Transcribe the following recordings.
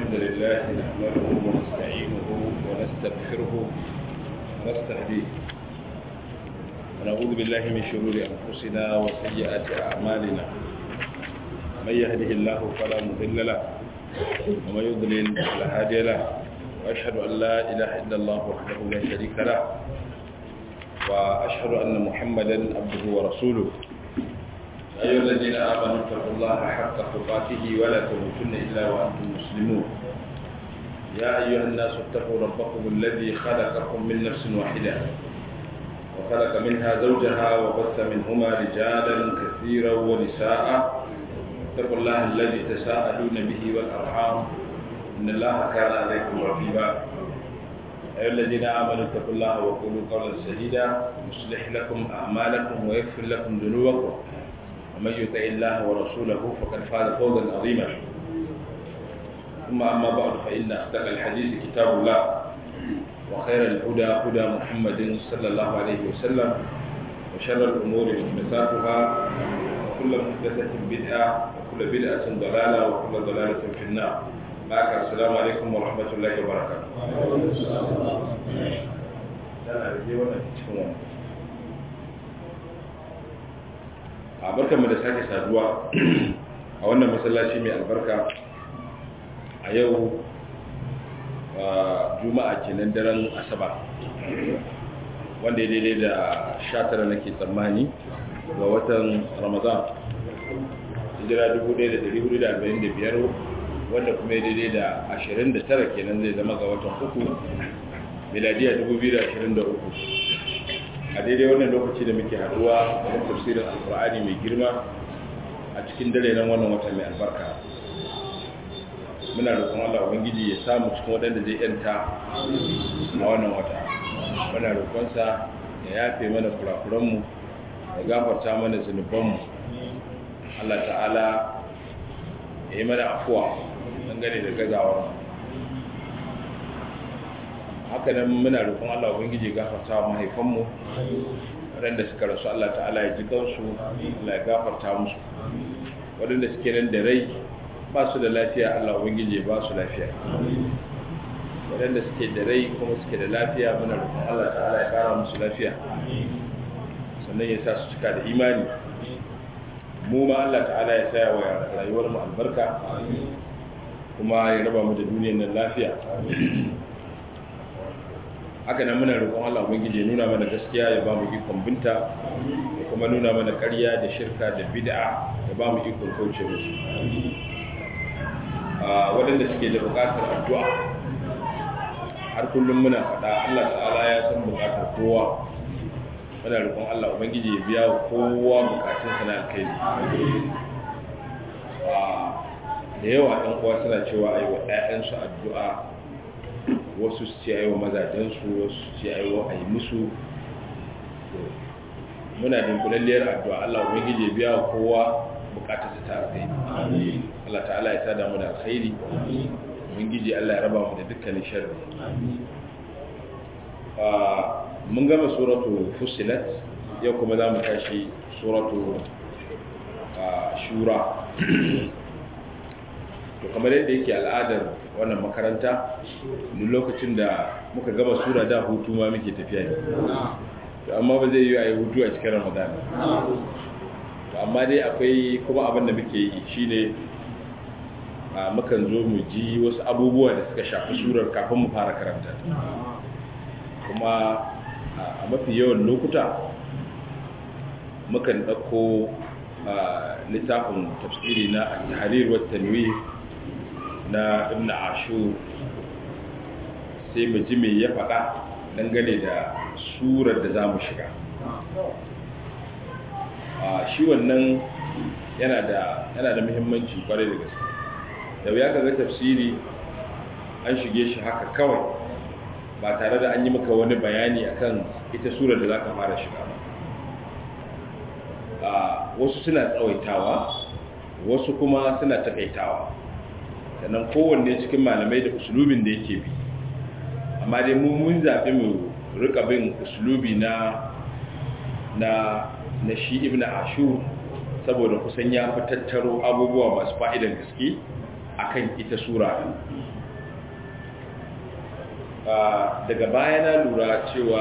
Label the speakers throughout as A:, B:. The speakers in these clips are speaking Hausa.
A: الحمد لله نحمده ونستعينه ونستغفره ونستهديه ونعوذ بالله من شرور أنفسنا وسيئات أعمالنا من يهده الله فلا مضل له ومن يضلل فلا هادي له وأشهد أن لا إله إلا الله وحده لا شريك له وأشهد أن محمدا عبده ورسوله أيها الذين آمنوا اتقوا الله حق تقاته ولا تموتن إلا وأنتم مسلمون يا أيها الناس اتقوا ربكم الذي خلقكم من نفس واحدة وخلق منها زوجها وبث منهما رجالا كثيرا ونساء اتقوا الله الذي تساءلون به والأرحام إن الله كان عليكم رقيبا أيها الذين آمنوا اتقوا الله وقولوا قولا سديدا يصلح لكم أعمالكم ويغفر لكم ذنوبكم ومن يطع الله ورسوله فقد فاز فوزا عظيما ثم أما بعد فإن أصدق الحديث كتاب الله وخير الهدى هدى محمد صلى الله عليه وسلم وشر الأمور محدثاتها وكل محدثة بدعة وكل بدعة ضلالة وكل ضلالة في النار معك السلام عليكم ورحمة الله وبركاته a barkanmu da sake saduwa a wannan masallaci mai albarka a yau juma'a kenan daren asabar wanda ya daidai da 19 nake tsammani ga watan ramadan hijira 1445 wanda kuma ya daidai da 29 kenan zai zama ga watan uku miladiya 2023 a daidai wannan lokaci da muke haduwa a tafsirin alkur'ani mai girma a cikin dare nan wannan wata mai albarka muna roƙon Allah ubangiji ya samu cikin waɗanda zai yanta a wannan wata muna roƙonsa ya yafe mana kurakuranmu ya gafarta mana zunubanmu Allah ta'ala ya yi mana afuwa dangane da gazawar haka nan muna roƙon Allah ubangiji gafarta wa mahaifanmu waɗanda suka rasu Allah ta'ala ya ji kansu Allah ya gafarta musu waɗanda suke nan da rai ba su da lafiya Allah ubangiji ba su lafiya waɗanda suke da rai kuma suke da lafiya muna roƙon Allah ta'ala ya ƙara musu lafiya sannan ya sa su cika da imani mu ma Allah ta'ala ya sa wa rayuwar mu albarka kuma ya raba mu da duniyar nan lafiya haka nan muna roƙon Allah ubangiji ya nuna mana gaskiya ya ba mu ikon binta ya kuma nuna mana ƙarya da shirka da bid'a ya ba mu ikon kauce musu waɗanda suke da buƙatar addu'a har kullum muna faɗa Allah ta'ala ya san buƙatar kowa muna roƙon Allah ubangiji ya biya kowa buƙatunsa na alkhairi da yawa ɗan uwa suna cewa ayi wa ƴaƴansu addu'a wasu su ce ayi wa mazajensu wasu su ce ayi wa ayi musu muna dinkulalliyar addu'a Allah ubangiji ya biya kowa bukatarsa ta alkhairi Allah ta'ala ya sada mu da alkhairi ubangiji Allah ya raba mu da dukkanin sharri mun gama suratu fusilat yau kuma za mu tashi suratu shura to kamar yadda yake al'adar wannan makaranta duk lokacin da muka gama sura da hutu ma muke tafiya ne to amma ba zai yi a yi hutu a cikin ramadan to amma dai akwai kuma abin da muke yi shine a mukan zo mu ji wasu abubuwa da suka shafi surar kafin mu fara karanta kuma a mafi yawan lokuta mukan ɗauko littafin tafsiri na al-tahrir wa tanwir na ibn ashur sai mu ji me ya faɗa dangane da surar da za mu shiga a shi wannan yana da yana da muhimmanci kwarai da gaske da ya kaga tafsiri an shige shi haka kawai ba tare da an yi maka wani bayani akan ita surar da za ka fara shiga ba wasu suna tsawaitawa wasu kuma suna takaitawa sannan kowanne cikin malamai da usulubin da yake bi amma dai mu mun zaɓi mu rika bin usulubi na na na shi ibn ashur saboda kusan ya fi tattaro abubuwa masu fa'idan gaske akan ita sura daga baya na lura cewa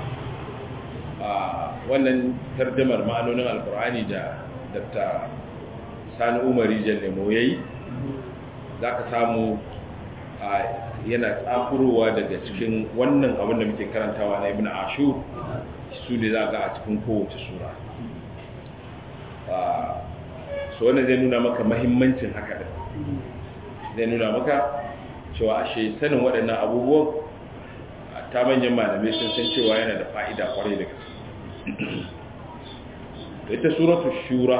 A: wannan tardamar ma'anonin alkur'ani da dr sani umari jallemo ya yi za ka samu yana tsakurowa daga cikin wannan abin da muke karantawa na ibn ashur su ne za ga a cikin kowace sura su wannan zai nuna maka mahimmancin haka da zai nuna maka cewa ashe sanin waɗannan abubuwan ta manyan malamai sun san cewa yana da fa'ida kwarai da gaske ita suratu shura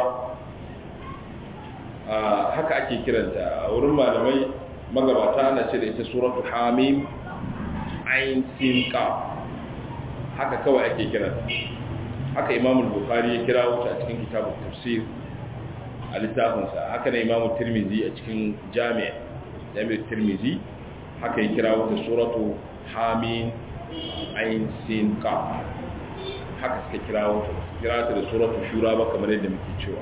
A: haka ake kiranta a wurin malamai magabata ana ce da ita suratu hamim ayin sin ka haka kawai ake kiranta haka imamul bukhari ya kira wuta a cikin kitabun tafsir a littafinsa haka na imamu tirmizi a cikin jami'a jami'ar tirmizi haka ya kira wata suratu hamin ayin sin ka haka suka kira wata kira ta da suratu shura ba kamar yadda muke cewa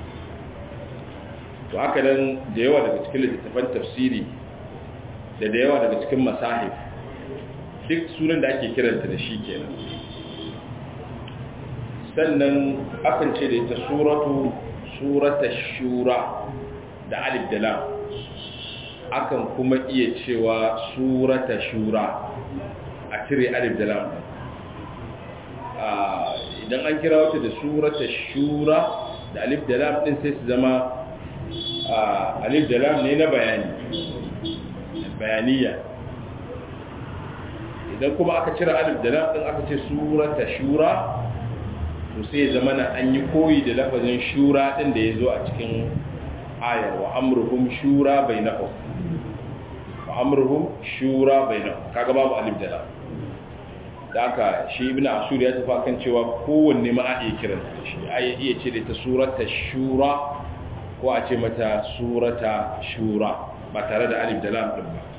A: to haka nan da yawa daga cikin littattafan tafsiri da da yawa daga cikin masahif duk sunan da ake kiranta da shi kenan sannan akan ce da ita suratu surata shura da alif da lam akan kuma iya cewa surata shura a cire alif da lam idan an kira wata da surata shura da alif da lam din sai su zama alif da lam ne na bayani bayaniya idan kuma aka cire alif da lam din aka ce surata shura to sai zama na an yi koyi da lafazin shura ɗin da ya zo a cikin ayar wa amurhum shura bai na wa amurhum shura bai na kaga babu alif da da aka shi ibn asur ya tafi kan cewa kowanne ma a iya kiran da shi a iya ce da ta surata shura ko a ce mata surata shura ba tare da alif da lam ɗin ba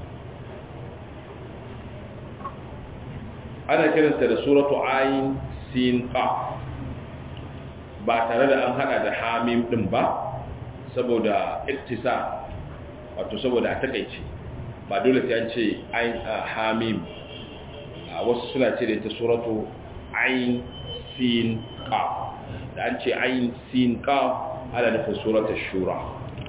A: ana kiranta da suratu ayin sin qaf ba tare da an hada da hamim din ba saboda iktisa wato saboda a takaice ba dole sai an ce ayin hamim wasu suna ce da ita suratu ayin sin qaf da an ce ayin sin qaf ana nufin suratu shura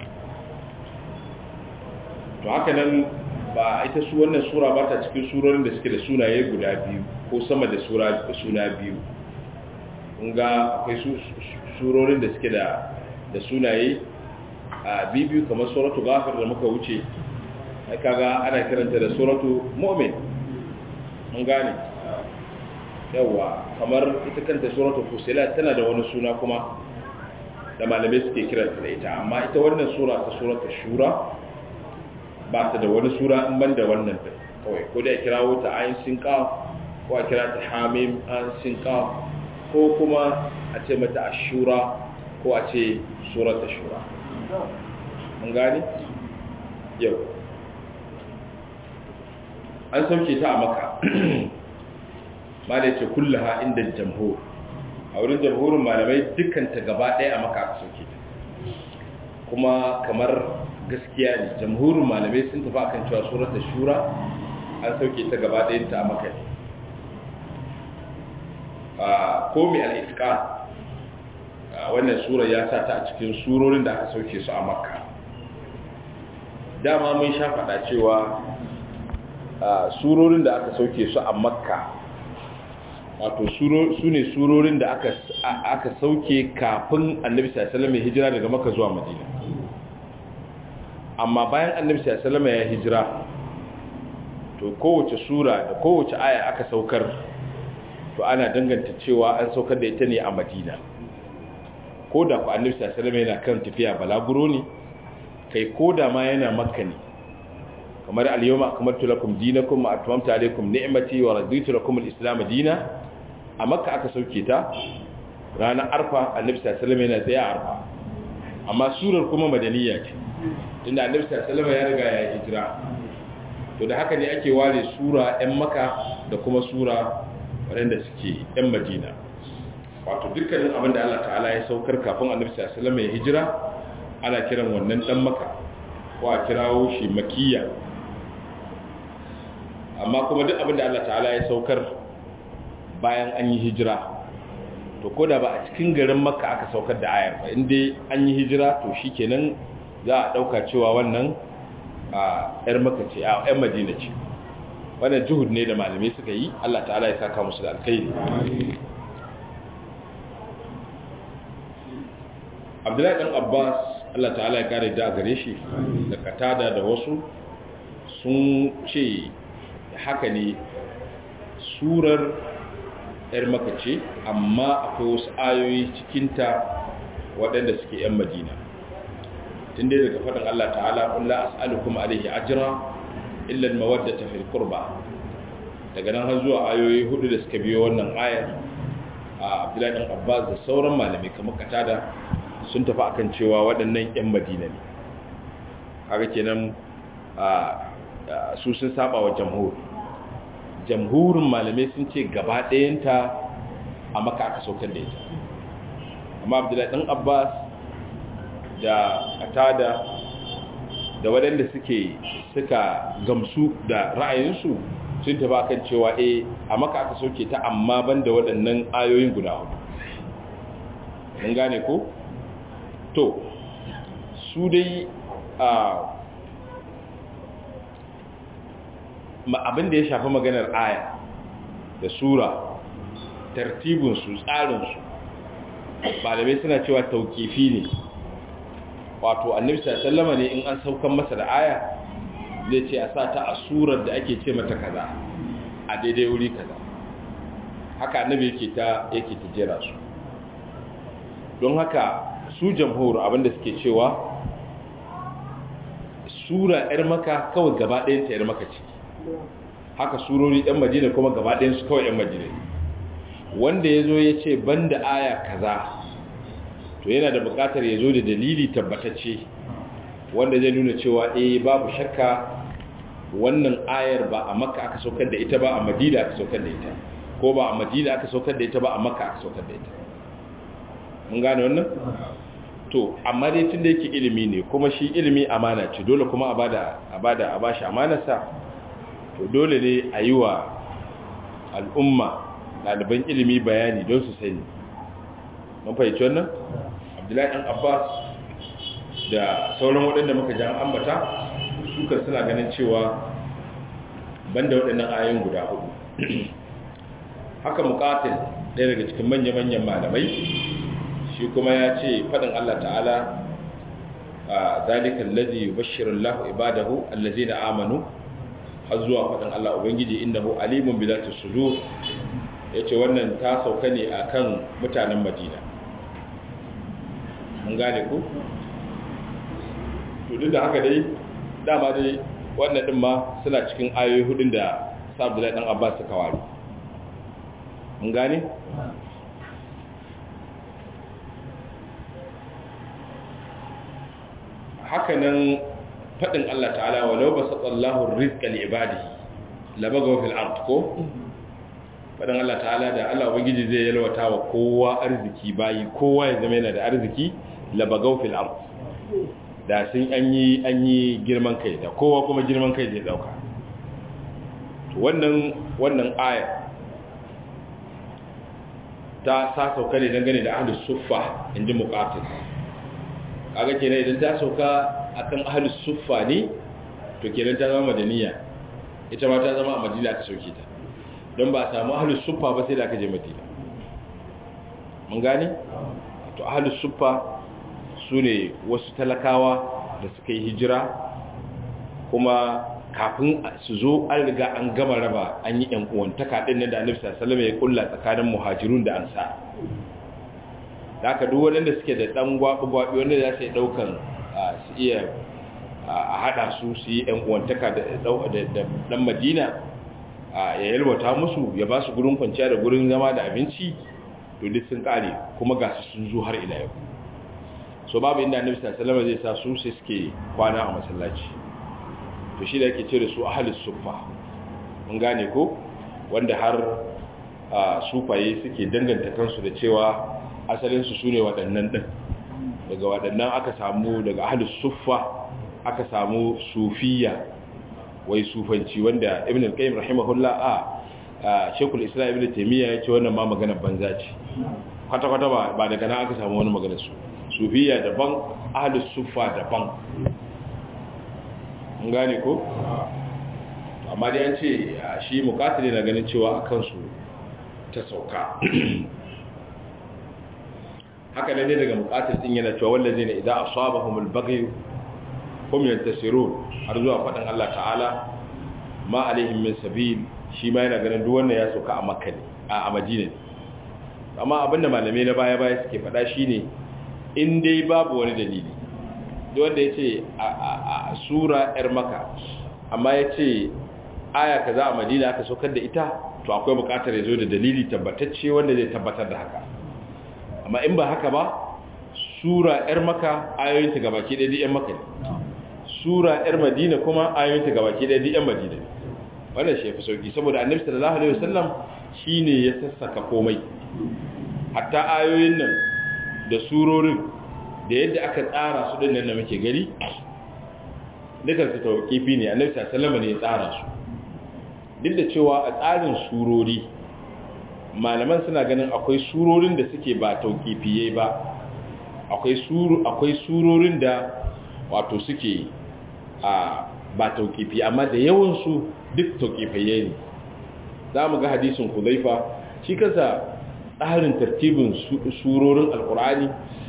A: to haka nan ba ita su wannan sura ba ta cikin surorin da suke da sunaye guda biyu ko sama da suna biyu ga akwai surorin da suke da da sunaye a bibiyu kamar suratu ghafir da muka wuce kaga ana kiranta da suratu mu'min mun gane yawa kamar ita kanta suratu fusilat tana da wani suna kuma da malamai suke kiranta da ita amma ita wannan sura ta suratu shura ba ta da wani sura in ban da wannan kawai ko da ya kirawo ta ayin sinka ko a kira ta hamim an sinka ko kuma a ce mata ashura ko a ce surata shura mun gani yau an sauke ta a maka ma da ce kullaha inda jamhur a wurin jamhurin malamai dukkanta gaba ɗaya a maka aka sauke ta kuma kamar gaskiya ne jamhurin malamai sun tafi akan cewa surata shura an sauke ta gaba ɗayanta a maka ne ko mai al'ifka wannan sura ya sa ta a cikin surorin da aka sauke su a makka dama mun sha faɗa cewa surorin da aka sauke su a makka wato su ne surorin da aka sauke kafin annabi sallallahu ya hijira daga makka zuwa madina amma bayan annabi sallallahu ya hijira to kowace sura da kowace aya aka saukar to ana danganta cewa an saukar da ita ne a madina ko da ku annabi sallallahu alaihi yana kan tafiya balaguro ne kai ko da ma yana makka ne kamar al-yawma akmaltu lakum dinakum wa atmamtu alaykum ni'mati wa raditu lakum al-islam dina a makka aka sauke ta ranar arfa annabi sallallahu alaihi yana tsaya arfa amma surar kuma madaniya ce tunda annabi sallallahu alaihi ya riga ya hijira to da haka ne ake ware sura ɗan maka da kuma sura waɗanda suke ‘yan madina wato dukkanin abin da Allah ta'ala ya saukar kafin annabi sallallahu ya hijira ana kiran wannan ɗan maka ko a kirawo shi makiya amma kuma duk abin da Allah ta'ala ya saukar bayan an yi hijira to ko da ba a cikin garin makka aka saukar da ayar ba inda an yi hijira to shi kenan za a ɗauka cewa wannan a 'yar makka ce a 'yan madina ce wannan juhud ne da malamai suka yi Allah ta'ala ya saka musu da alkhairi abdullahi dan abbas Allah ta'ala ya kare da gare shi da katada da wasu sun ce haka ne surar yar maka ce amma akwai wasu ayoyi cikinta waɗanda suke yan madina tun dai daga faɗin Allah ta'ala ƙulla as'alukum alaihi ajra illa al-mawaddata fil qurba daga nan har zuwa ayoyi hudu da suka biyo wannan ayar a Abdullahi dan Abbas da sauran malamai kamar katada sun tafi akan cewa waɗannan 'yan madina ne haka kenan su sun saba wa jamhur jamhurin malamai sun ce gaba ɗayanta a maka aka saukar da ita amma abdullahi ɗan abbas da atada da waɗanda suke suka gamsu da ra'ayinsu sun tafi akan cewa e a maka aka sauke ta amma ban da waɗannan ayoyin guda hudu mun gane ko? to su dai abin da ya shafi maganar aya da sura tartibinsu tsarinsu malamai suna cewa taukifi ne wato annabi sallama ne in an saukan masa da aya zai ce a sa ta a surar da ake ce mata kaza a daidai wuri kaza haka annabi yake ta yake ta jera su don haka su jamhur abinda suke cewa sura yar maka kawai gaba ɗayan ta yar maka ce haka surori ɗan majina kuma gaba ɗayan su kawai ɗan majina wanda ya zo ya ce ban da aya kaza to yana da buƙatar ya zo da dalili tabbatacce wanda zai nuna cewa eh babu shakka wannan ayar ba a makka aka saukar da ita ba a madina aka saukar da ita ko ba a madina aka saukar da ita ba a makka aka saukar da ita mun gane wannan to amma dai tun da yake ilimi ne kuma shi ilimi amana ce dole kuma a bada a bada a bashi amanarsa to dole ne a yi wa al'umma ɗaliban ilimi bayani don su sani mun fahimci wannan abdullahi ɗan abbas da sauran waɗanda muka jan ambata suka suna ganin cewa banda waɗannan ayoyin guda hudu haka muƙatil ɗaya daga cikin manya-manyan malamai shi kuma ya ce faɗin Allah ta'ala a zalikan lazi bashirin lahu ibadahu allazi na amanu har zuwa faɗin Allah Ubangiji inda hu alimun bilatu sudur ya ce wannan ta sauka ne a kan mutanen madina mun gane ku? duk da haka dai dama dai wannan ɗin ma suna cikin ayoyi hudun da sa abdullahi ɗan abbas suka wari mun gane? hakanan faɗin Allah ta'ala walau ba satsallahu rizqa li ibadihi labagaw fil ard ko faɗin Allah ta'ala da Allah ubangiji zai yalwata wa kowa arziki bayi kowa ya zama yana da arziki labagaw fil ard da sun an yi an yi girman kai da kowa kuma girman kai zai dauka to wannan wannan aya ta sa sauka ne dangane da ahlus suffa inji muqatil kaga kenan idan ta sauka akan ahlus suffa ne to kenan ta zama madaniya ita ma ta zama a madina aka sauke ta don ba a samu ahlus suffa ba sai da aka je madina mun gane to ahlus suffa su ne wasu talakawa da suka yi hijira kuma kafin su zo an riga an gama raba an yi yan uwantaka din nan da annabi sallallahu alaihi wasallam ya kulla tsakanin muhajirun da ansar da aka duk waɗanda suke da ɗan gwaɓi-gwaɓi wanda za su yi ɗaukan su iya a haɗa su su yi ‘yan uwantaka da ɗan madina ya yalwata musu ya ba su gurin kwanciya da gurin zama da abinci to duk sun ƙare kuma ga su sun zo har ila yau so babu inda annabi sallallahu zai sa su sai suke kwana a masallaci to shi da yake ce da su ahlus suffa mun gane ko wanda har sufaye suke danganta kansu da cewa asalinsu su ne waɗannan ɗin daga waɗannan aka samu daga ahalus suffa aka samu sufiya wai sufanci wanda ibn al-qayyim rahimahullah a shekul islam ibn taymiya ya ce wannan ma magana banza ce kwata-kwata ba daga nan aka samu wani magana su sufiya daban ahlus sufa daban an gane ko amma dai an ce shi mukatili na ganin cewa a kansu ta sauka haka ne daga mukatil din yana cewa wallazi ne idan asabahumul baghy hum yantasirun har zuwa faɗin Allah ta'ala ma alaihim min sabil shi ma yana ganin duk wannan ya sauka a makka ne a madina ne amma abinda malamai na baya baya suke faɗa shine in dai babu wani dalili duk wanda ya ce a sura yar maka amma ya ce aya kaza a madina aka saukar da ita to akwai bukatar ya zo da dalili tabbatacce wanda zai tabbatar da haka amma in ba haka ba sura yar maka ayoyinta gabaki ɗaya duk yan maka ne sura yar madina kuma ayoyinta gabaki ɗaya duk yan madina ne wannan shi yafi sauki saboda annabi sallallahu alaihi wasallam shine ya sassaka komai hatta ayoyin nan da surorin da yadda aka tsara su din nan da muke gari dukan su tawqifi ne annabi sallallahu alaihi wasallam ne ya tsara su duk da cewa a tsarin surori malaman suna ganin akwai surorin da suke ba tawqifiyai ba akwai suru akwai surorin da wato suke a ba taukifi amma da yawansu duk taukifaye ne za mu ga hadisin kuzaifa shi kansa tsarin tartibin surorin alkurani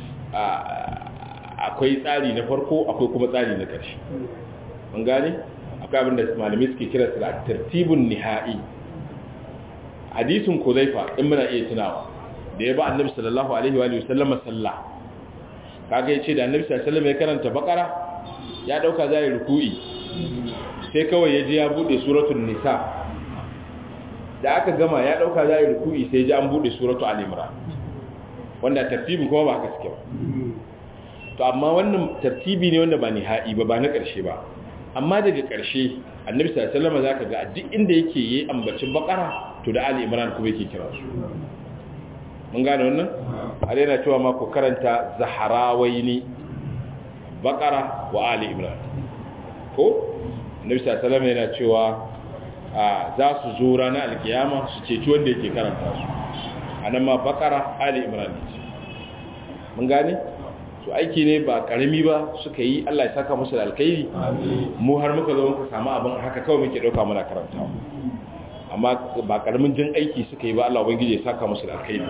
A: akwai tsari na farko akwai kuma tsari na ƙarshe mun gane akwai abin da malamai suke kira su da tartibin nihai hadisin kuzaifa in muna iya tunawa da ya ba annabi sallallahu alaihi wa sallama sallah kaga yace da annabi sallallahu alaihi wasallam ya karanta bakara ya dauka zai ruku'i sai kawai ya ji ya bude suratul nisa da aka gama ya dauka zai ruku'i sai ji an bude suratul al-imran wanda tartibin kuma ba haka suke ba to amma wannan tartibi ne wanda ba nihai ba ba na karshe ba amma daga karshe annabi sallallahu alaihi wasallam zaka ga duk inda yake yi ambacin bakara to da al-imran kuma yake kira su mun gane wannan har yana cewa ma ku karanta zaharawaini bakara wa ali imran ko annabi sallallahu alaihi yana cewa za su zo ranar alkiyama su ceci wanda yake karanta su anan ma bakara ali imran ne mun gane to aiki ne ba karami ba suka yi Allah ya saka musu da alkhairi mu har muka zo muka samu abin haka kawai muke dauka muna karantawa amma ba karamin jin aiki suka yi ba Allah ubangiji ya saka musu da alkhairi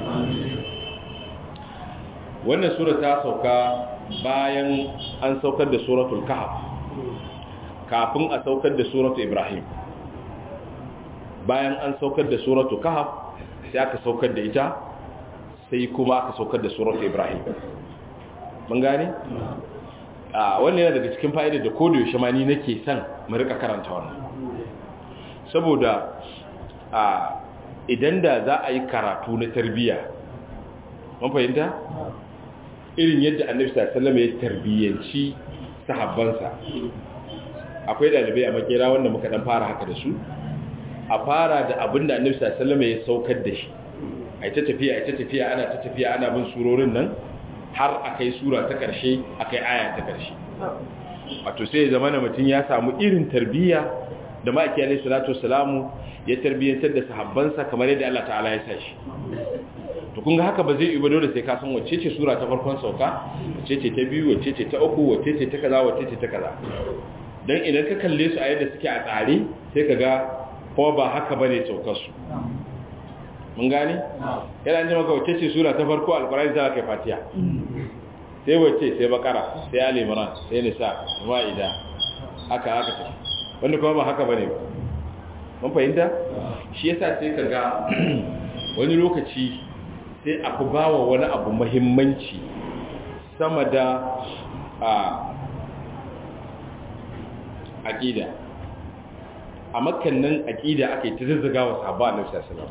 A: wannan sura ta sauka bayan an saukar da suratul kahf kafin a saukar da suratul ibrahim bayan an saukar da suratul kahf sai aka saukar da ita sai kuma aka saukar da suratul ibrahim mun gane a wannan yana daga cikin fa'ida da kodo yaushe ma ni nake son mu rika karanta wannan saboda a idan da za a yi karatu na tarbiyya mun fahimta irin yadda annabi sallallahu ya tarbiyyanci sahabbansa akwai dalibai a makera wanda muka dan fara haka da su a fara da abinda annabi sallallahu ya saukar da shi ai ta tafiya ai ta tafiya ana ta tafiya ana bin surorin nan har akai sura ta karshe akai aya ta karshe wato sai zamana mutum ya samu irin tarbiyya da ma'aiki alaihi salatu wassalamu ya tarbiyyantar da sahabbansa kamar yadda Allah ta'ala ya sa shi to kun ga haka ba zai yi ba dole sai ka san wacce ce sura ta farkon sauka wacce ce ta biyu wacce ce ta uku wacce ce ta kaza wacce ce ta kaza dan idan ka kalle su a yadda suke a tsare sai ka ga ko ba haka bane saukar su mun gane yana ji maka wacce ce sura ta farko alqur'ani za ka fatiha sai wacce sai bakara sai ali imran sai nisa ma'ida haka haka ce wanda kuma ba haka bane ba mun fahimta shi yasa sai ka ga wani lokaci sai a fi ba wa wani abu mahimmanci sama da a aƙida a makannan aƙida aka yi ta zazzaga wa sahaba a nafsa salam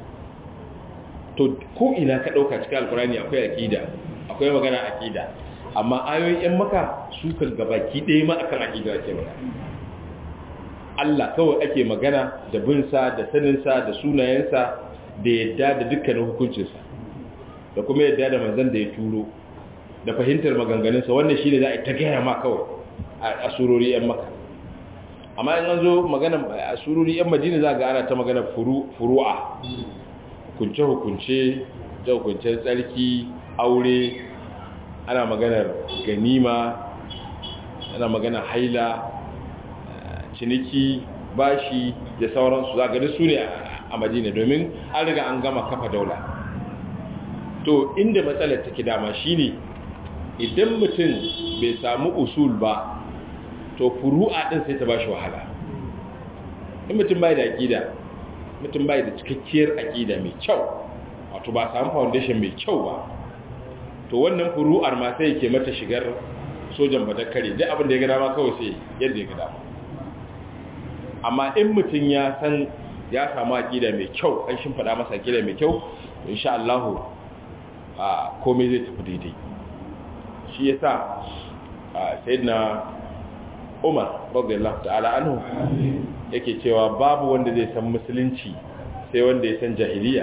A: to ko ina ka ɗauka cikin alkurani akwai aƙida akwai magana aƙida amma ayoyin 'yan maka su kan gabaki ɗaya ma akan aƙida ake magana Allah kawai ake magana da binsa da saninsa da sunayensa da yadda da dukkanin hukuncinsa da kuma yadda da manzan da ya turo da fahimtar maganganunsa wannan shi ne za a yi ta gaya ma kawai a surori 'yan maka amma in an zo magana a sururi yan madina za ga ana ta magana furu'a hukunce hukunce da hukuncen tsarki aure ana maganar ganima ana maganar haila ciniki bashi da sauransu za gani su ne a madina domin an riga an gama kafa daula to inda matsalar take dama shine idan mutum bai samu usul ba to furu'a din sai ta bashi wahala in mutum bai da aqida mutum bai da cikakkiyar aqida mai kyau wato ba samu foundation mai kyau ba to wannan furu'ar ma sai yake mata shigar sojan badakare duk abin da ya ga dama kawai sai yadda ya ga dama amma in mutum ya san ya samu aqida mai kyau an shimfada masa aqida mai kyau insha Allah a komai zai tafi daidai shi yasa sayyidina Umar radiyallahu ta'ala anhu yake cewa babu wanda zai san musulunci sai wanda ya san jahiliya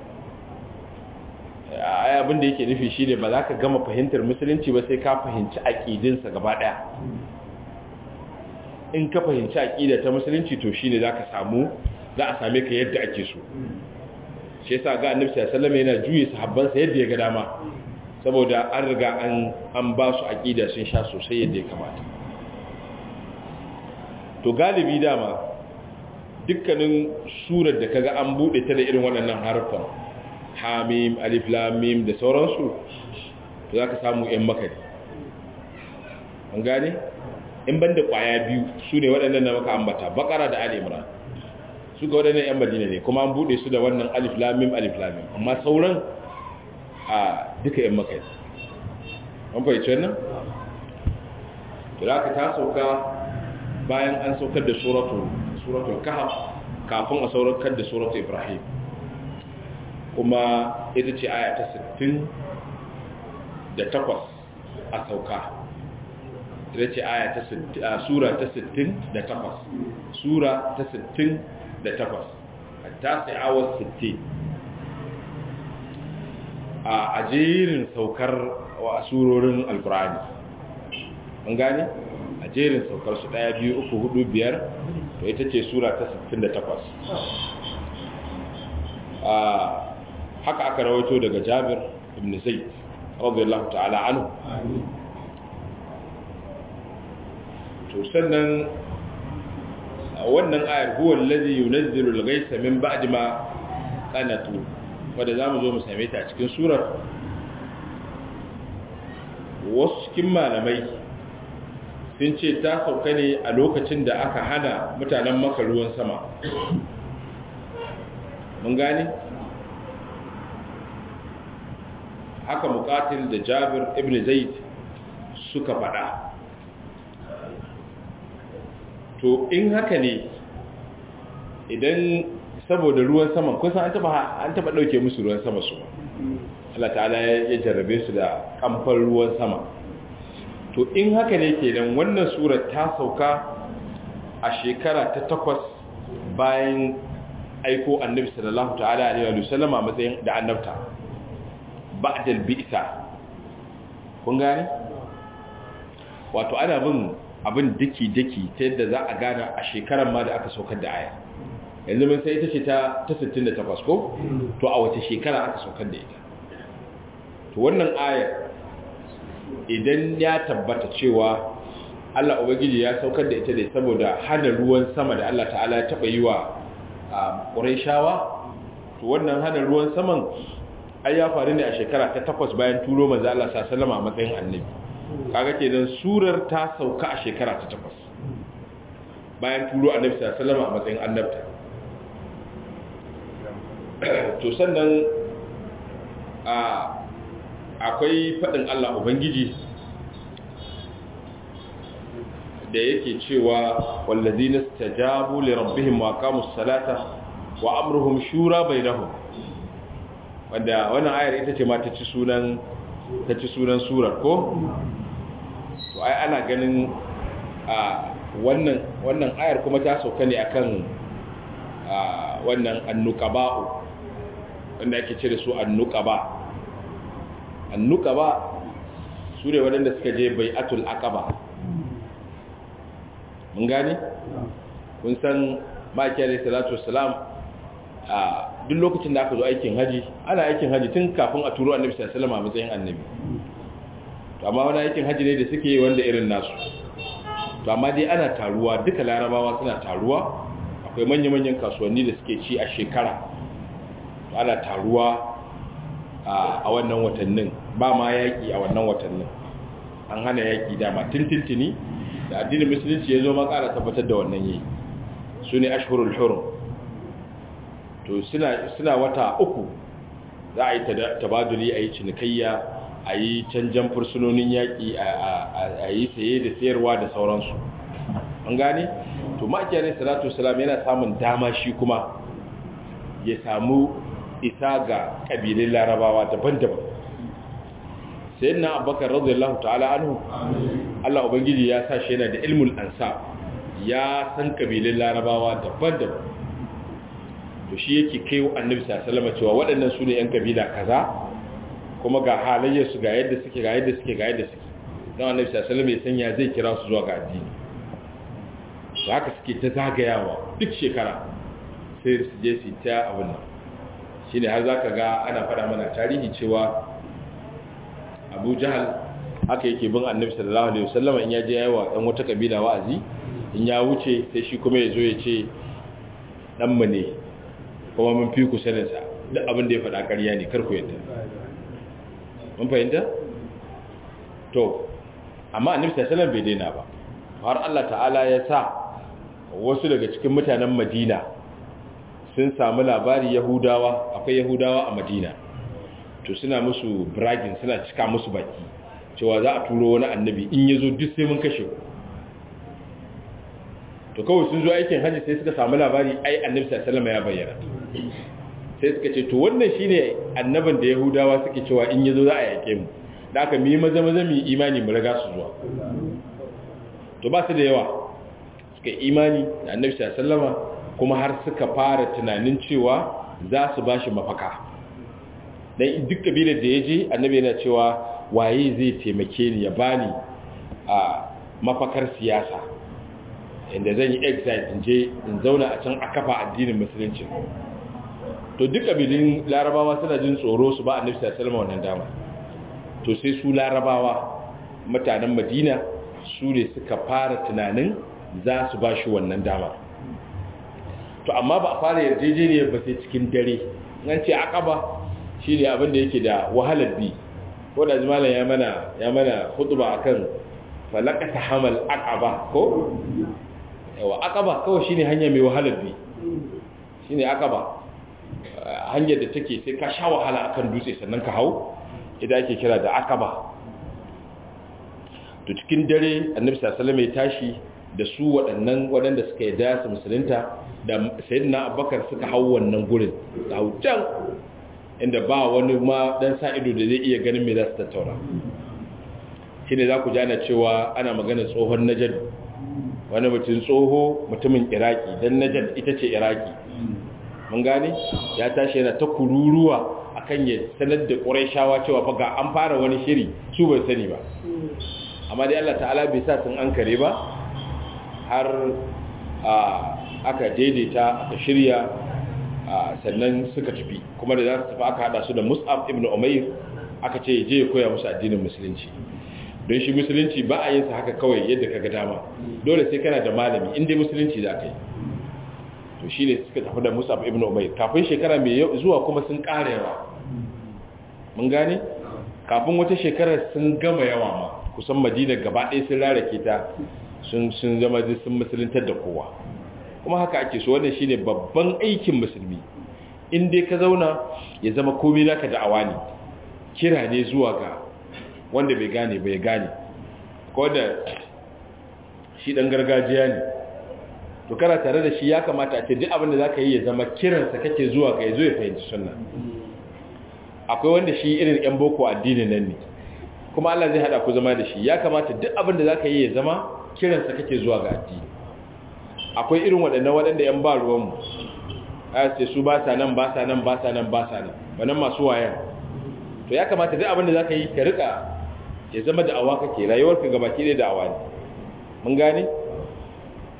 A: ai abin da yake nufi shine ba za ka gama fahimtar musulunci ba sai ka fahimci aqidinsa gaba daya in ka fahimci aqida ta musulunci to shine zaka samu za a same ka yadda ake so shi yasa ga annabi sallallahu alaihi wasallam yana juye sahabbansa yadda ya ga dama saboda an riga an an ba su aqida sun sha sosai yadda ya kamata to galibi dama dukkanin surar da kaga an bude ta da irin waɗannan harfan hamim alif lam mim da sauransu to zaka samu yan makari an gane in banda kwaya biyu su ne waɗannan da maka ambata bakara da ali imran su ga waɗannan yan madina ne kuma an bude su da wannan alif lam mim alif lam mim amma sauran a duka yan makari an fahimci wannan to zaka ta sauka bayan an saukar da suratul suratul kahf kafin a saukar da suratul ibrahim kuma ita ce aya ta 60 da takwas a sauka ita ce aya ta sura ta 60 da takwas sura ta 60 da takwas ta sai awar 60 a jerin saukar wa surorin alkurani an gane a jerin saukar su ɗaya biyu uku hudu biyar to ita ce sura ta 68 haka aka rawaito daga jabir ibn zaid radiyallahu ta'ala anhu to sannan wannan ayar huwa allazi yunazzilu al-ghaytha min ba'di ma qanatu wanda zamu zo mu same ta a cikin surar wasu cikin malamai sun ce ta sauka ne a lokacin da aka hana mutanen maka ruwan sama mun gane haka mukatil da jabir ibn zaid suka fada to in haka ne idan saboda ruwan saman kusan an taba an taba dauke musu ruwan sama su Allah ta'ala ya jarrabe su da kamfan ruwan sama to in haka ne kenan wannan surar ta sauka a shekara ta takwas bayan aiko annabi sallallahu ta'ala alaihi wa sallam a matsayin da annabta ba'dal bi'sa kun gane wato ana bin abin daki daki ta yadda za a gane a shekarar ma da aka saukar da aya yanzu mun sai ita ce ta ta 68 ko to a wace shekara aka saukar da ita to wannan ayar idan ya tabbata cewa Allah Ubangiji ya saukar da ita ne saboda hana ruwan sama da Allah ta'ala ya taɓa yi wa ƙuraishawa to wannan hana ruwan saman ai ya faru ne a shekara ta takwas bayan turo manzo Allah sallama a matsayin annabi kaga kenan surar ta sauka a shekara ta takwas bayan turo annabi sallama a matsayin annabta to sannan a akwai faɗin Allah Ubangiji da yake cewa wallazina stajabu li rabbihim wa aqamus salata wa amruhum shura bainahum wanda wannan ayar ita ce ma ta ci sunan ta ci sunan surar ko to ai ana ganin a wannan wannan ayar kuma ta sauka ne akan a wannan annuqaba'u wanda ake ce da su annuqaba annuqaba su ne waɗanda suka je bai'atul aqaba mun gane kun san ma'aikiyar salatu wasalam a duk lokacin da aka zo aikin haji ana aikin haji tun kafin a turo annabi sallallahu alaihi wasallam a matsayin annabi to amma wani aikin haji ne da suke yi wanda irin nasu to amma dai ana taruwa duka larabawa suna taruwa akwai manya-manyan kasuwanni da suke ci a shekara to ana taruwa a wannan watannin ba ma yaƙi a wannan watannin an hana yaƙi dama tintintini da addinin musulunci ya zo ma ƙara tabbatar da wannan yi su ne ashhurul hurum to suna wata uku za a yi tabaduli a yi cinikayya a yi canjan fursunonin yaƙi a yi saye da sayarwa da sauransu an gane to ma'ajiyar salatu salam yana samun dama shi kuma ya samu isa ga ƙabilun larabawa daban-daban sai na abubakar radiyallahu ta'ala anhu Allah ubangiji ya sa shi yana da ilmul ansa ya san ƙabilun larabawa daban-daban to shi yake kai annabi sallallahu alaihi cewa waɗannan su ne 'yan kabila kaza kuma ga halayyarsu ga yadda suke ga yadda suke ga yadda suke don annabi sallallahu alaihi sanya zai kira su zuwa ga addini to haka suke ta zagayawa duk shekara sai su je su ta abin nan shine har zaka ga ana faɗa mana tarihi cewa Abu Jahal haka yake bin annabi sallallahu alaihi wasallam in ya je yawa dan wata kabila wa'azi in ya wuce sai shi kuma ya zo ya ce dan mu ne kuma mun fi ku sanin sa duk abin da ya faɗa ƙarya ne kar ku yadda mun fahimta to amma annabi sallallahu bai daina ba har Allah ta'ala ya sa wasu daga cikin mutanen Madina sun samu labari Yahudawa akwai Yahudawa a Madina to suna musu bragging suna cika musu baki cewa za a turo wani annabi in yazo duk sai mun kashe ku to kawai sun zo aikin hajji sai suka samu labari ai annabi sallallahu ya bayyana sai suka ce to wannan shine annaban da yahudawa suke cewa in yazo za a yake mu da aka mi maza maza mi imani mu riga su zuwa to ba su da yawa suka imani da annabi sallallahu kuma har suka fara tunanin cewa za su bashi mafaka dan duk kabilar da yaje annabi yana cewa waye zai taimake ni ya bani a mafakar siyasa inda zan yi exile in je in zauna a can a kafa addinin musulunci to duk kabilin larabawa suna jin tsoro su ba annabi sallallahu alaihi wannan dama to sai su larabawa mutanen madina su ne suka fara tunanin za su ba shi wannan dama to amma ba a fara yarjejeniyar ba sai cikin dare an ce akaba shi ne abin da yake da wahalar bi ko da jimalan ya mana ya mana hutuba akan falakata hamal aqaba ko yawa akaba kawai shine hanya mai wahalar bi shine akaba hanyar da take sai ka sha wahala akan dutse sannan ka hau idan ake kira da akaba to cikin dare annabi sallallahu alaihi ya tashi da su waɗannan waɗanda suka yarda su musulunta da sayyidina abubakar suka hau wannan gurin da hau can inda ba wani ma dan sa ido da zai iya ganin me za su tattauna shine za ku jana cewa ana magana tsohon najad wani mutum tsoho mutumin iraki don najad ita ce iraki mun gane ya tashi yana ta kururuwa akan ya sanar da ƙuraishawa cewa fa ga an fara wani shiri su bai sani ba amma dai Allah ta'ala bai sa sun an kare ba har aka daidaita aka shirya sannan suka tafi kuma da za su tafi aka hada su da mus'ab ibn umair aka ce je ya koya musu addinin musulunci don shi musulunci ba a yin sa haka kawai yadda kaga dama dole sai kana da malami inda musulunci za ka yi to shi ne suka tafi da musab ibn umayr kafin shekara mai zuwa kuma sun ƙara yawa mun gane kafin wata shekara sun gama yawa ma kusan madina gaba ɗaya sun rarake ta sun sun zama sun musuluntar da kowa kuma haka ake so wannan shine babban aikin musulmi in dai ka zauna ya zama komai naka da'awa ne kira ne zuwa ga wanda bai gane bai gane ko da shi dan gargajiya ne to kana tare da shi ya kamata a ce duk abin da zaka yi ya zama kiransa kake zuwa ga yazo ya fahimci sunna akwai wanda shi irin yan boko addinin nan ne kuma Allah zai hada ku zama da shi ya kamata duk abin da zaka yi ya zama kiransa kake zuwa ga addini akwai irin waɗannan waɗanda yan ba ruwan mu a ce su ba sa nan ba sa nan ba sa nan ba sa nan wannan masu wayan to ya kamata duk abin da zaka yi ka rika ya zama da'awa kake rayuwarka gabaki da da'awa ne mun gane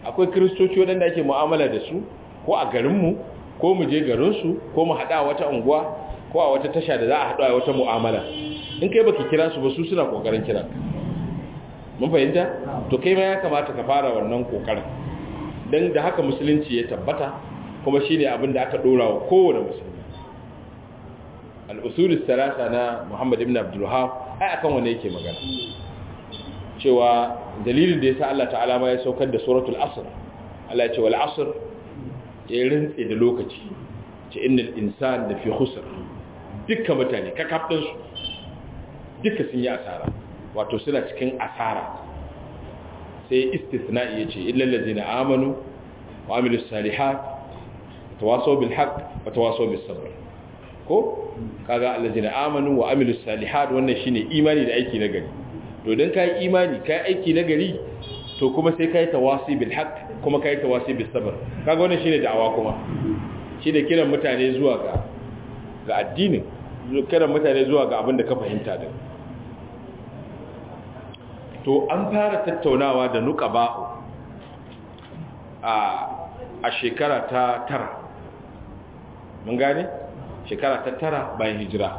A: akwai kiristoci waɗanda ake mu'amala da su ko a garinmu ko mu je garinsu ko mu haɗa wata unguwa ko a wata tasha da za a haɗu a wata mu'amala in kai baki kira su ba su suna ƙoƙarin kira mun fahimta to kai ma ya kamata ka fara wannan ƙoƙarin don da haka musulunci ya tabbata kuma shi ne abin da aka ɗora wa kowane musulmi al'usulis talata na muhammad ibn abdullahab ai akan wane yake magana cewa dalilin da ya sa Allah ta'ala ma ya saukar da suratul asr Allah ya ce wal asr ya rintse da lokaci ce innal insan da fi khusr dukkan mutane kakafin su duka sun yi asara wato suna cikin asara sai istithna'i yace illal ladina amanu wa amilus salihat tawasaw bil haqq wa tawasaw bis sabr ko kaga allazina amanu wa amilus salihat wannan shine imani da aiki na gari to dan kai imani kai aiki na gari to kuma sai kai tawasi bil haqq kuma kai tawasi bis sabr kaga wannan shine da'awa kuma shine kiran mutane zuwa ga ga addinin kiran mutane zuwa ga abin da ka fahimta din to an fara tattaunawa da nuqaba'u a a shekara ta tara mun gane shekara ta tara bayan hijira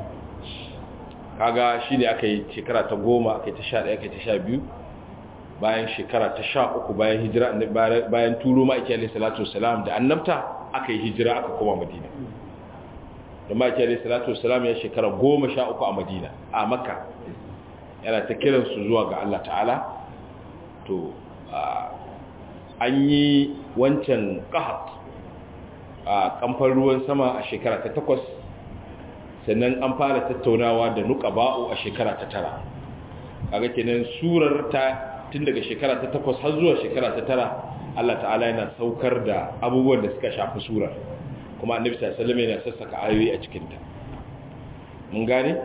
A: kaga shi ne aka yi shekara ta goma aka yi ta sha ɗaya aka yi ta sha biyu bayan shekara ta sha uku bayan hijira bayan turo ma'aiki alaihi salatu wasalam da annabta aka yi hijira aka koma madina da ma'aiki alaihi salatu wasalam ya shekara goma sha uku a madina a makka yana ta kiransu zuwa ga allah ta'ala to an yi wancan ƙahat a kamfan ruwan sama a shekara ta takwas sannan an fara tattaunawa da nuka ba'u a shekara ta tara kaga kenan surar ta tun daga shekara ta takwas har zuwa shekara ta tara Allah ta'ala yana saukar da abubuwan da suka shafi surar kuma annabi sallallahu alaihi wasallam yana sassaka ayoyi a cikin ta mun gane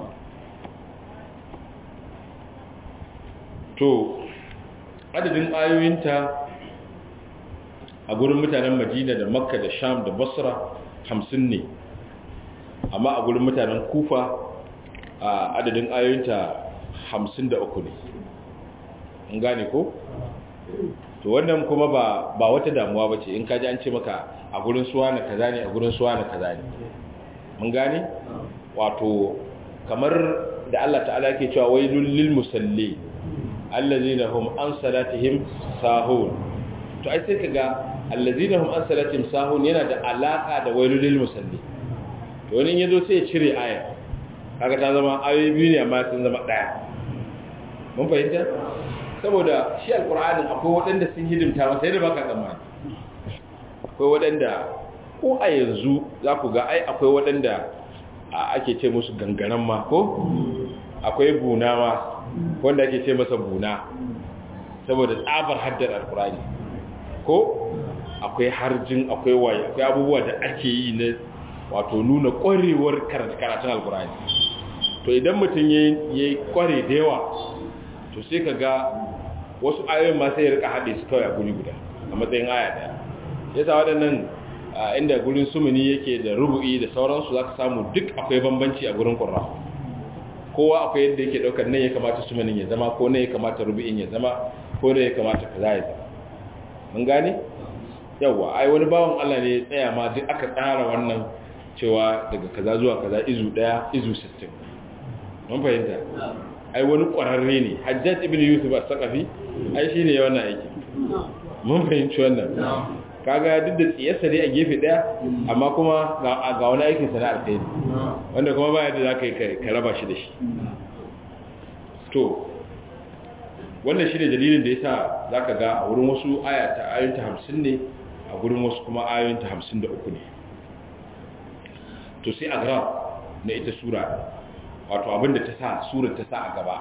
A: to adadin ayoyinta a gurin mutanen madina da makka da sham da basra hamsin ne amma a gurin mutanen kufa a adadin ayoyinta hamsin da uku ne in gane ko? to wannan kuma ba, ba wata damuwa ba ce in kaji an ce maka a gurin suwa na kaza ne a gurin suwa na kaza ne mun gane? wato kamar da Allah ta'ala ke cewa wai lil musalli allazina hum an salatihim sahun to ai sai kaga allazina hum an salatihim sahun yana da alaka da wailul musalli to wani yazo sai ya cire aya kaga ta zama ayoyi biyu ne amma sun zama daya mun fahimta saboda shi alqur'ani akwai waɗanda sun hidimta masa yadda baka tsammani akwai waɗanda ko a yanzu za ku ga ai akwai waɗanda ake ce musu gangaren ma ko akwai buna ma wanda ake ce masa buna saboda tsabar haddar alqur'ani ko akwai harjin akwai waye akwai abubuwa da ake yi na wato nuna ƙwarewar karatun alkurani to idan mutum ya yi ƙware da yawa to sai ka ga wasu ayoyin ma sai ya rika haɗe su kawai a guri guda a matsayin aya ɗaya ya sa waɗannan inda gurin sumuni yake da rubu'i da sauransu za ka samu duk akwai bambanci a gurin ƙurra kowa akwai yadda yake ɗaukar nan ya kamata sumunin ya zama ko nan ya kamata rubu'in ya zama ko nan ya kamata kaza ya zama mun gane yawa ai wani bawan Allah ne ya tsaya ma duk aka tsara wannan cewa daga kaza zuwa kaza izu daya izu 60 mun fahimta ai wani kwararre ne Hajjaj ibn Yusuf as-Saqafi ai shine ya wannan aiki mun fahimci wannan kaga duk da tsiyarsa dai a gefe daya amma kuma ga wani aikin sana alkhairi wanda kuma baya da zaka yi ka raba shi da shi to wannan shi ne dalilin da ya sa za ka ga a wurin wasu ayoyinta hamsin ne a wurin wasu kuma ayoyinta hamsin da uku ne to sai agrab na ita sura wato abinda ta sa surar ta sa a gaba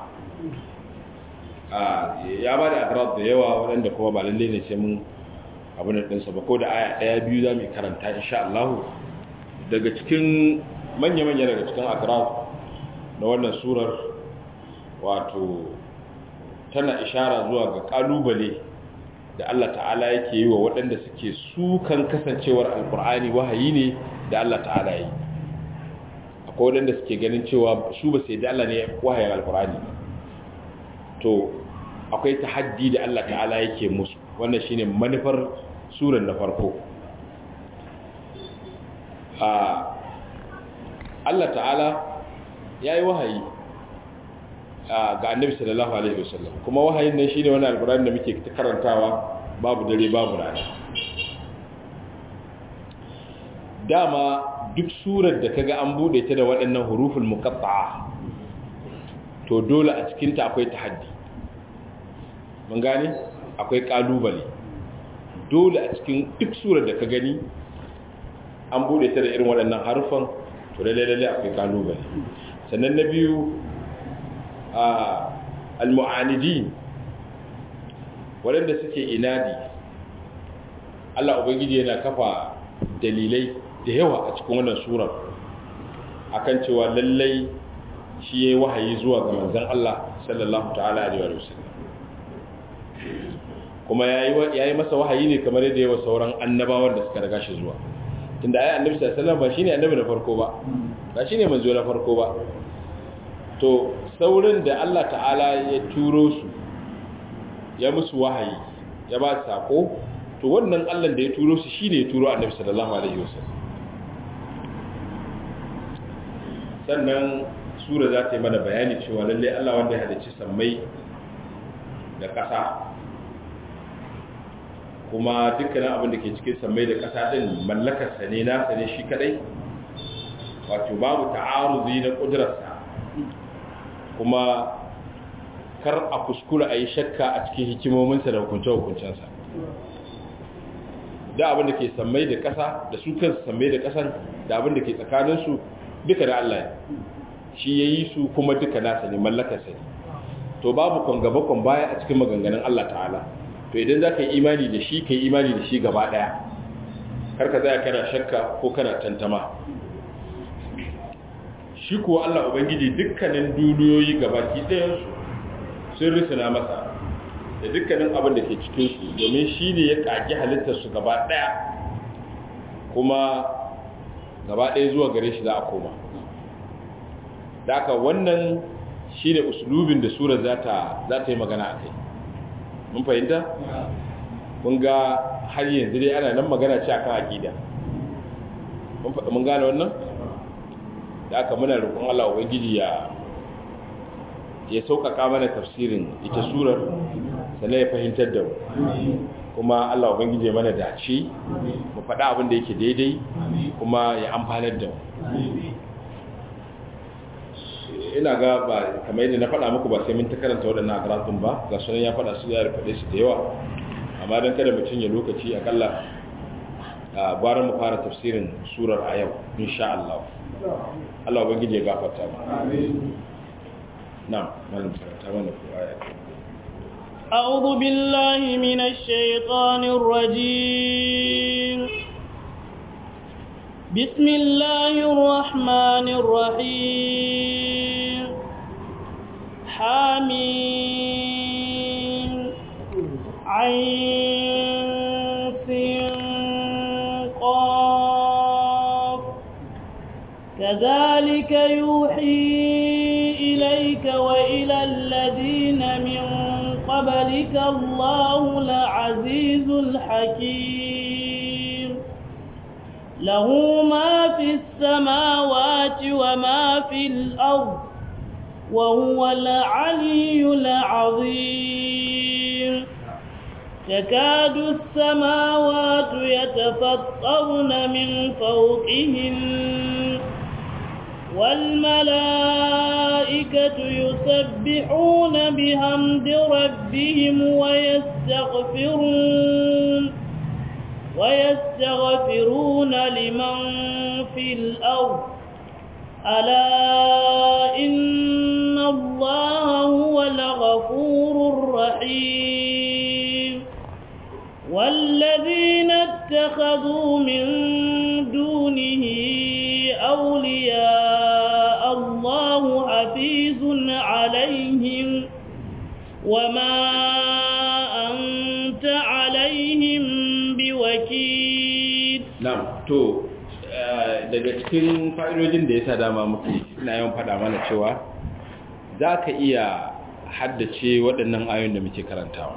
A: ya ba da agrab da yawa waɗanda kuma ba lalle ne sai mun abin da ɗinsa ba ko da aya ɗaya biyu za mu karanta insha Allah daga cikin manya-manya daga cikin agrab na wannan surar wato tana ishara zuwa ga kalubale da Allah ta'ala yake yi wa waɗanda suke sukan kasancewar alkur'ani wahayi ne da Allah ta'ala yi akwai waɗanda suke ganin cewa su ba sai da Allah ne wahayin alkur'ani to akwai tahaddi da Allah ta'ala yake musu wannan shine manufar surar na farko Allah ta'ala ya yi wahayi ga annabi sallallahu alaihi wasallam kuma wahayin nan shine wani alkurani da muke karantawa babu dare babu rana dama duk surar da kaga an bude ta da waɗannan huruful muqatta'a to dole a cikin ta akwai tahaddi mun gane akwai kalubale dole a cikin duk surar da ka gani an bude ta da irin waɗannan harufan to lalle lalle akwai kalubale sannan na biyu a al-mu'anidi waɗanda suke inadi Allah ubangiji yana kafa dalilai da yawa a cikin wannan surar akan cewa lallai shi yayi wahayi zuwa ga manzon Allah sallallahu ta'ala alaihi wa sallam kuma yayi yayi masa wahayi ne kamar yadda yawa sauran annabawan da suka riga shi zuwa tunda ayi annabi sallallahu alaihi wasallam ba shine annabi na farko ba ba shine manzo na farko ba to saurin da Allah ta'ala ya turo su ya musu wahayi ya ba sako to wannan Allah da ya turo su shine ya turo annabi sallallahu alaihi wasallam sannan sura za ta yi mana bayani cewa lalle Allah wanda ya halicci sammai da ƙasa kuma dukkanin abin da ke cikin sammai da ƙasa din mallakarsa ne nasa ne shi kadai wato babu ta'aruzi na ƙudurarsa kuma kar a kuskura a yi shakka a cikin hikimominsa da hukunce-hukuncensa da abin da ke sammai da ƙasa da su kansu sammai da ƙasan da abin da ke tsakaninsu duka da Allah shi ya yi su kuma duka nasa ne mallakarsa ne to babu kwan gaba kwan baya a cikin maganganun Allah ta'ala to idan za ka yi imani da shi ka yi imani da shi gaba ɗaya kar ka zaya kana shakka ko kana tantama shi kuwa Allah Ubangiji dukkanin duniyoyi gabaki ɗayansu sun risina masa da dukkanin abin da ke cikinsu domin shi ne ya ƙaƙi halittarsu gaba ɗaya kuma gaba ɗaya zuwa gare shi za a koma da aka wannan shi ne usulubin da sura za ta yi magana a kai mun fahimta? mun ga har yanzu dai ana nan magana ce a kan aƙida mun gane wannan? da aka muna roƙon Allah Ubangiji ya ya sauƙaƙa mana tafsirin ita surar sannan ya fahimtar da mu kuma Allah Ubangiji ya mana dace mu faɗa abin da yake daidai kuma ya amfanar da mu ina ga ba kamar yadda na faɗa muku ba sai mun ta karanta waɗannan karatun ba ga sunan ya faɗa su ya faɗe su da yawa amma don kada mutum ya lokaci akalla a gwara mu fara tafsirin surar a yau insha Allah Allah ubangiji ya gafarta mu na'am malam karanta mana ko aya
B: أعوذ بالله من الشيطان الرجيم بسم الله الرحمن الرحيم حميم عين قاف كذلك يوحي إليك وإلى الذين من قبلك الله العزيز الحكيم له ما في السماوات وما في الأرض وهو العلي العظيم تكاد السماوات يتفطرن من فوقهن والملائكة يسبحون بحمد ربهم ويستغفرون ويستغفرون لمن في الأرض ألا إن الله هو الغفور الرحيم والذين اتخذوا من دونه أولياء الله حفيظ عليهم وما أنت عليهم بوكيل
A: na'am to daga cikin fa'idojin da ya sa dama muke ina yawan faɗa mana cewa za ka iya haddace waɗannan ayoyin da muke karantawa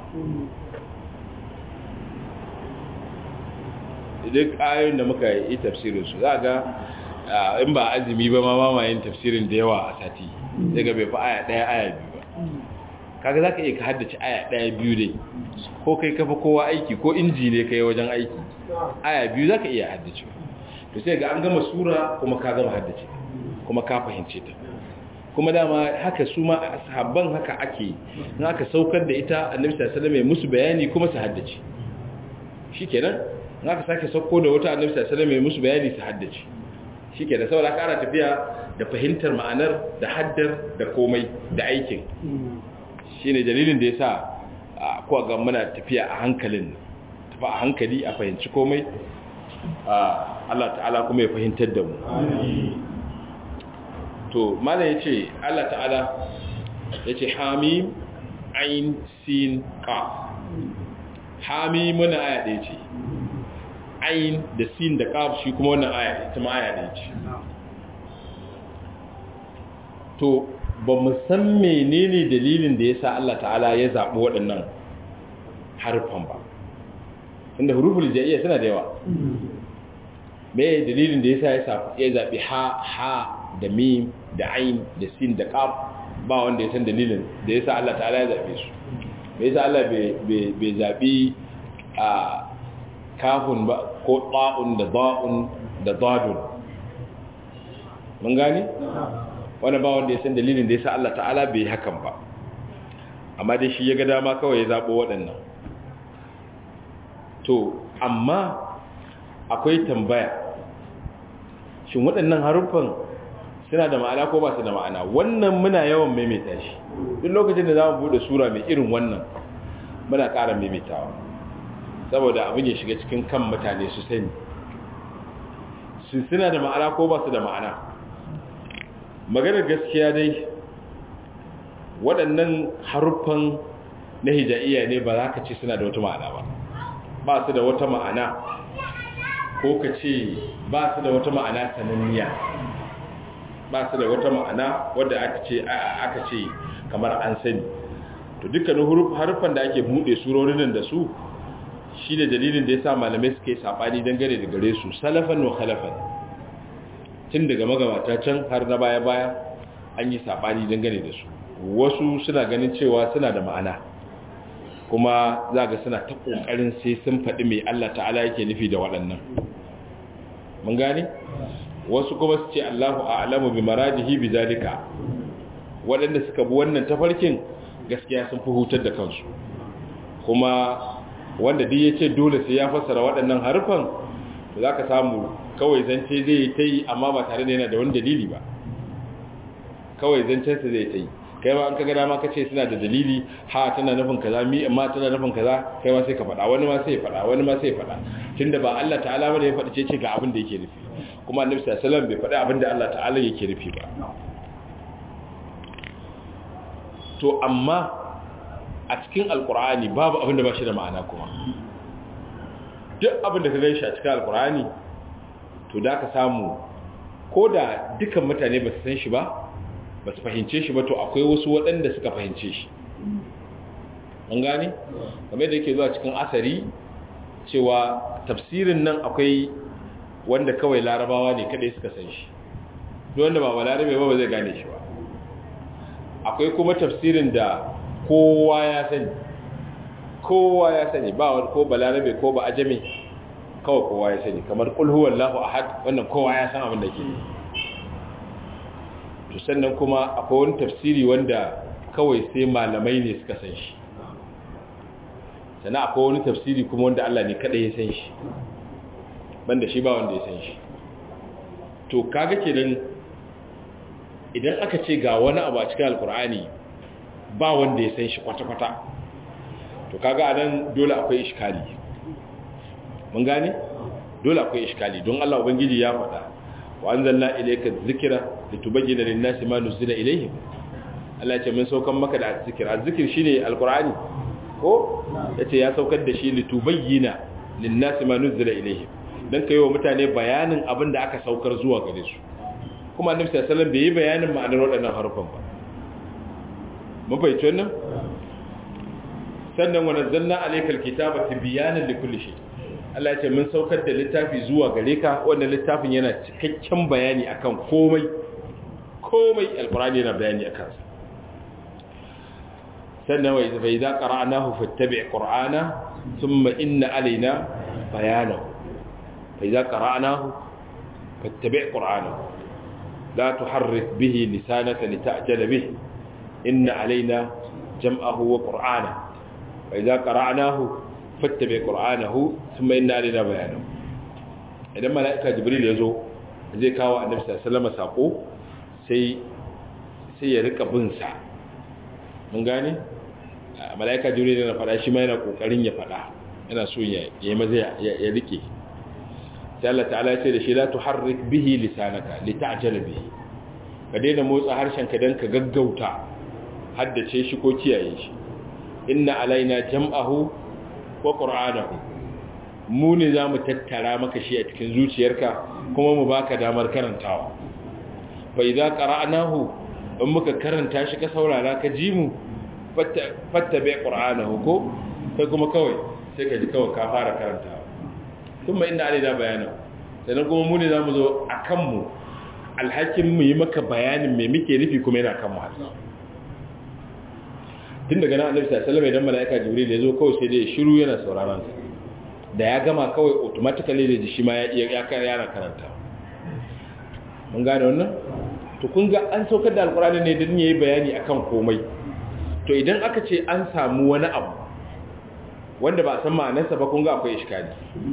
A: duk ayoyin da muka yi tafsirin su za ga in ba azumi ba ma mamayin tafsirin da yawa a sati daga bai fi aya ɗaya aya biyu ba kaga za ka iya ka haddace aya ɗaya biyu dai ko kai kafa kowa aiki ko inji ne kai wajen aiki aya biyu za ka iya haddace to sai ga an gama sura kuma ka gama haddace kuma ka fahimce ta kuma dama haka su ma sahabban haka ake in aka saukar da ita annabi sallallahu alaihi wasallam musu bayani kuma su haddace shikenan in aka sake sauko da wata annabi sallallahu alaihi wasallam musu bayani su haddace shikenan saboda ka ana tafiya da fahimtar ma'anar da haddar da komai da aikin shine dalilin da yasa ko ga muna tafiya a hankalin tafi a hankali a fahimci komai Allah ta'ala kuma ya fahimtar da mu to mana ya ce Allah ta'ala ya ce hamim ain sin qaf hamim muna aya ɗaya ce ain da sin da qaf shi kuma wannan aya ita ma aya ɗaya ce to ba mu san menene dalilin da yasa Allah ta'ala ya zaɓi waɗannan harfan ba inda huruful jaiya suna da yawa me dalilin da yasa ya zaɓi ha ha da mim da ain da sin da qaf ba wanda ya san dalilin da yasa Allah ta'ala ya zabe su me yasa Allah bai zabi a kafun ba ko ta'un da da'un da dadun mun gani wannan ba wanda ya san dalilin da yasa Allah ta'ala bai hakan ba amma dai shi ya ga dama kawai ya zabo waɗannan to amma akwai tambaya shin waɗannan haruffan suna da ma'ana ko ba su da ma'ana wannan muna yawan maimaita shi duk lokacin da za mu bude sura mai irin wannan muna ƙara maimaitawa saboda abin ya shiga cikin kan mutane su sani su suna da ma'ana ko ba su da ma'ana maganar gaskiya dai waɗannan haruffan na hijaiya ne ba za ka ce suna da wata ma'ana ba ba su da wata ma'ana ko ka ce ba su da wata ma'ana sananniya ba su da wata ma'ana wadda aka ce aka ce kamar an sani to dukkanin harufan da ake bude surorin da su shi da dalilin da yasa malamai suke sabani dangane da gare su salafan wa khalafan tun daga magabata can har na baya baya an yi sabani dangane da su wasu suna ganin cewa suna da ma'ana kuma za ga suna ta kokarin sai sun faɗi mai Allah ta'ala yake nufi da waɗannan mun gane wasu kuma su ce Allahu a'lamu bi maradihi bi zalika waɗanda suka bi wannan tafarkin gaskiya sun fi hutar da kansu kuma wanda duk yace dole sai ya fassara waɗannan harfan to zaka samu kawai zance zai yi ta yi amma ba tare da yana da wani dalili ba kawai zancensa zai ta yi kai ma an kaga dama ka ce suna da dalili ha tana nufin kaza mi amma tana nufin kaza kai ma sai ka faɗa wani ma sai ya faɗa wani ma sai ya faɗa tunda ba Allah ta'ala bane ya faɗi ce ce ga abin da yake nufi kuma annabi sallallahu alaihi wasallam bai faɗi abin da Allah ta'ala yake nufi ba to amma a cikin alkur'ani babu abin da ba shi da ma'ana kuma duk abin da ka gan shi a cikin alkur'ani to da ka samu ko da dukan mutane ba su san shi ba ba su fahimce shi ba to akwai wasu waɗanda suka fahimce shi an gane game da yake zuwa cikin asari cewa tafsirin nan akwai wanda kawai larabawa ne kadai suka san shi duk wanda ba balarabe ba ba zai gane shi ba akwai kuma tafsirin da kowa ya sani kowa ya sani ba wani ko balarabe ko ba ajami kawai kowa ya sani kamar kul huwallahu ahad wannan kowa ya san abin da ke to sannan kuma akwai wani tafsiri wanda kawai sai malamai ne suka san shi sannan akwai wani tafsiri kuma wanda Allah ne kada ya san shi banda shi ba wanda ya san shi to kaga kenan idan aka ce ga wani abu a cikin alkur'ani ba wanda ya san shi kwata-kwata to kaga anan dole akwai iskali mun gane dole akwai iskali don Allah ubangiji ya faɗa wa anzalna ilayka dhikra litubayyana lin-nasi ma nuzila ilayhim Allah ya ce mun saukan maka da zikir azzikir shine alqur'ani ko yace ya saukar da shi litubayyana lin-nasi ma nuzila ilayhim dan kai wa mutane bayanin abin da aka saukar zuwa gare su kuma annabi sallallahu alaihi wasallam bai yi bayanin ma'anar waɗannan harufan ba mun fahimci wannan sannan wa nazzalna alaykal kitaba tibyanan likulli shay Allah ya ce mun saukar da littafi zuwa gare ka wannan littafin yana cikakken bayani akan komai komai alqur'ani yana bayani akan sa sannan wa idza idza qara'nahu fattabi' qur'ana thumma inna alaina bayanahu fa idza qara'nahu fattabi' qur'anahu la tuharrik bihi lisanaka lita'jala bihi inna alaina jam'ahu wa qur'ana fa idza qara'nahu fattabi' qur'anahu thumma inna alaina bayanahu idan mala'ika jibril ya zo zai kawo annabi sallallahu alaihi wasallam sako sai sai ya rika bin sa mun gane mala'ika jibril yana fada shi ma yana kokarin ya fada yana so ya yi maza ya rike sai Allah ta'ala ya ce da shi la tuharrik bihi lisanaka lita'jala bihi ka daina motsa harshen ka dan ka gaggauta haddace shi ko kiyaye shi inna alaina jam'ahu wa qur'anahu mu ne zamu tattara maka shi a cikin zuciyarka kuma mu baka damar karantawa fa idza qara'nahu in muka karanta shi ka saurara ka ji mu fattabe qur'anahu ko sai kuma kawai sai ka ji kawai ka fara karantawa kuma inda alai da bayana sannan kuma mu ne zamu zo akan mu alhakin mu yi maka bayanin me muke nufi kuma yana kan mu har tun daga nan annabi sallallahu alaihi wasallam idan malaika jibril ya zo kawai sai dai shiru yana sauraron sa da ya gama kawai automatically da ji shi ma ya ya yana karanta mun gane wannan to kun ga an saukar da alkurani ne don yayi bayani akan komai to idan aka ce an samu wani abu wanda ba san ma'anarsa ba kun ga akwai iskali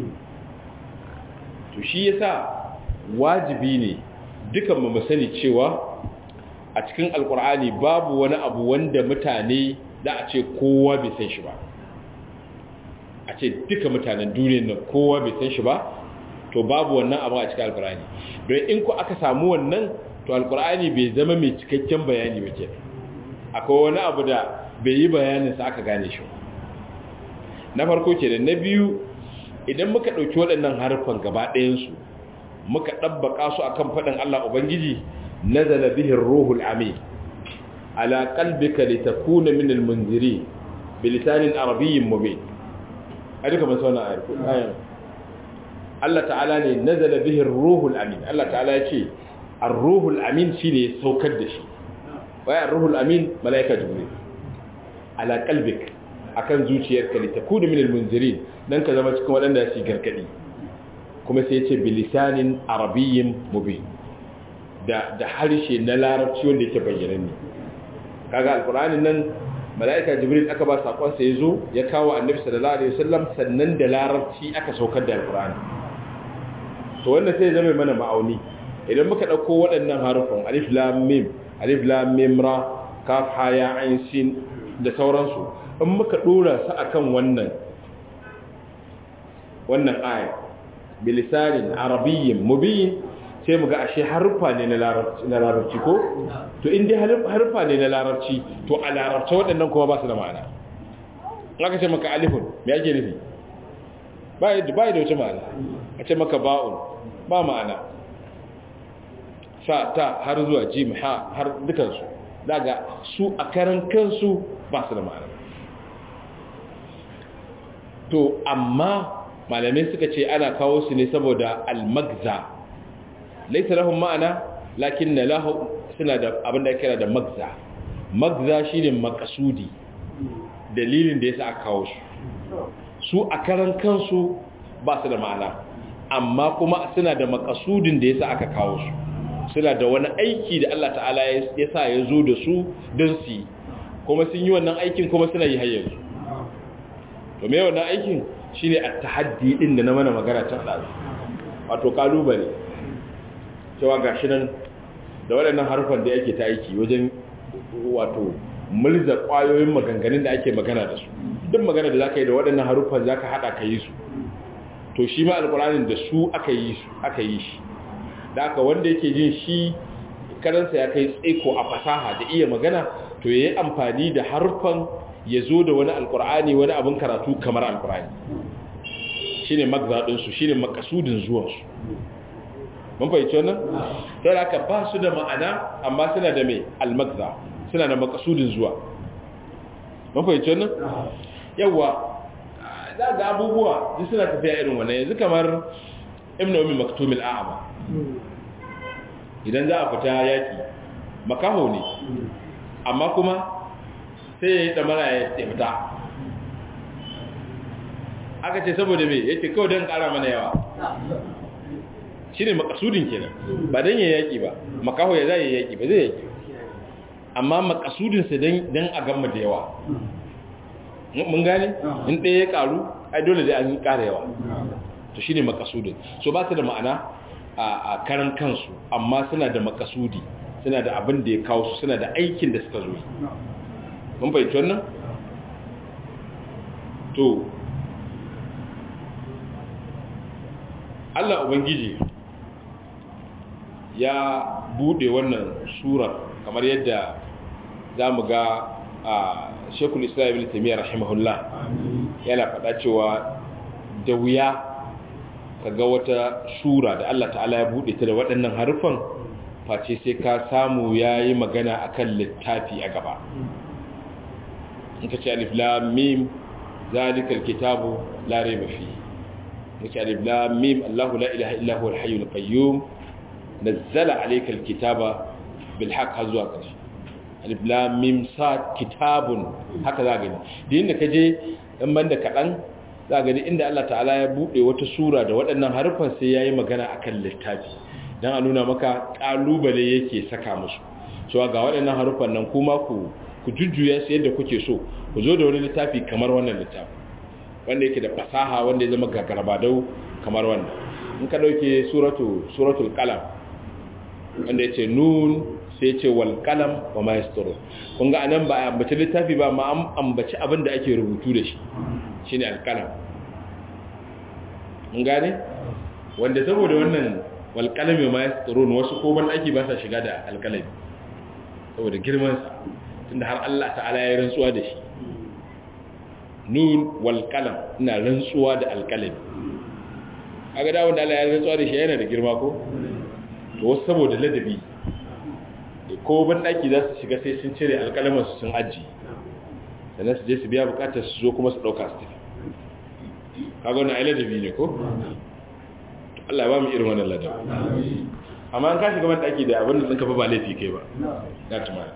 A: to shi yasa wajibi ne dukan mu sani cewa a cikin alkur'ani babu wani abu wanda mutane da a ce kowa bai san shi ba a ce duka mutanen duniyar nan kowa bai san shi ba to babu wannan abu a cikin alkur'ani don in ku aka samu wannan to alkur'ani bai zama mai cikakken bayani ba ke akwai wani abu da bai yi bayaninsa aka gane shi na farko ke da na biyu idan muka ɗauki waɗannan harfan gaba ɗayansu muka ɗabbaka su akan faɗin Allah Ubangiji nazala bihin ruhul amin ala qalbika litakuna min almunziri bilisanin arabiyyin mubin a duka masu wannan ayan Allah ta'ala ne nazala bihin ruhul amin Allah ta'ala ya ce ar-ruhul amin shine ya saukar da shi waya ar-ruhul amin malaika jibril ala qalbik akan zuciyarka litakuna min almunzirin dan ka zama cikin wadanda su gargadi kuma sai ya ce bilisanin arabiyyin mubin da da harshe na larabci wanda yake bayyana ne kaga alqur'anin nan malaika jibril aka ba sakon sa yazo ya kawo annabi sallallahu alaihi wasallam sannan da larabci aka saukar da alqur'ani to wannan sai zama mana ma'auni idan muka dauko waɗannan harufan alif lam mim alif lam mim ra kaf ha ya ain sin da sauransu in muka dora su akan wannan wannan aya bilisanin arabiyyin mubin sai mu ga ashe harfa ne na larabci ko to in dai harfa ne na larabci to a larabci waɗannan kuma ba su da ma'ana aka ce maka alifun me ake nufi ba yi da wata ma'ana a ce maka ba'un ba ma'ana sa ta har zuwa jim ha har dukansu daga su a karan kansu ba su da ma'ana to amma malamai suka ce ana kawo su ne saboda almagza laisa lahum ma'ana lakin na lahu suna da abin da kira da magza magza shine makasudi dalilin da yasa aka kawo su su a karan kansu ba su da ma'ana amma kuma suna da makasudin da yasa aka kawo su suna da wani aiki da Allah ta'ala ya sa ya zo da su don su yi kuma sun yi wannan aikin kuma suna yi hayyar su to me wannan aikin shine at-tahaddi din da na mana magana ta ɗazu wato kalubale cewa gashi nan da waɗannan harfan da yake ta aiki wajen wato mulza ƙwayoyin maganganun da ake magana da su duk magana da zaka yi da waɗannan harufan zaka hada ka yi su to shi ma alƙur'anin da su aka yi su aka yi shi da aka wanda yake jin shi karansa ya kai tsaiko a fasaha da iya magana to yayi amfani da harfan ya zo da wani alƙur'ani wani abin karatu kamar alƙur'ani shine magzaɗinsu shine makasudin zuwansu mun fahimci wannan sai aka ba su da ma'ana amma suna da mai almagza suna da makasudin zuwa mun fahimci wannan yawa za ga abubuwa duk suna tafiya irin wannan yanzu kamar ibnu ummi maktumil a'ma idan za a fita yaki makaho ne amma kuma sai ya yi damara ya fita aka ce saboda me yace kawai don kara mana yawa shine makasudin kenan ba dan ya yaki ba makaho ya zai yaki ba zai yaki amma makasudin sa dan dan a gamma da yawa mun gane in ɗaya ya karu ai dole dai an yi ƙara yawa to shine makasudin so ba su da ma'ana a karan kansu amma suna da makasudi suna da abin da ya kawo su suna da aikin da suka zo mun fahimci wannan to Allah Ubangiji ya bude wannan sura kamar yadda za mu ga a shekul islam ibn taimiyya rahimahullah yana faɗa cewa da wuya ka ga wata sura da Allah ta'ala ya bude ta da waɗannan harufan face sai ka samu ya yi magana akan littafi a gaba in ka ce alif lam mim zalikal kitabu la raiba fihi muke alif lam mim Allahu la ilaha illa huwa al-hayyul qayyum nazzala alayka al-kitaba bil haqq hazwa kashi alif lam mim sad kitabun haka za gani din da kaje dan banda kadan za gani inda Allah ta'ala ya bude wata sura da waɗannan harufan sai yayi magana akan littafi dan a nuna maka kalubale yake saka musu so ga waɗannan harufan nan kuma ku ku jujjuya su yadda kuke so ku zo da wani littafi kamar wannan littafi wanda yake da fasaha wanda ya zama gagarbadau kamar wannan in ka dauke suratu suratul qalam wanda yace nun sai yace wal qalam wa ma yasturu kun ga anan ba ambaci littafi ba ma an ambaci abin da ake rubutu da shi shine al qalam mun gane wanda saboda wannan wal qalam wa ma yasturu wasu ko ban aiki ba sa shiga da al qalam saboda girman sa tunda har Allah ta'ala ya rantsuwa da shi nun wal qalam ina rantsuwa da alqalami kaga da wanda Allah ya rantsuwa da shi yana da girma ko to wasu saboda ladabi ko ban daki za su shiga sai sun cire alqalamin su sun aji sannan su je su biya bukatar su zo kuma su dauka su tafi kaga wannan ai ladabi ne ko Allah ya ba mu irin wannan ladabi amma an ka shiga ban daki da abin da tsinka fa ba laifi kai ba na tuma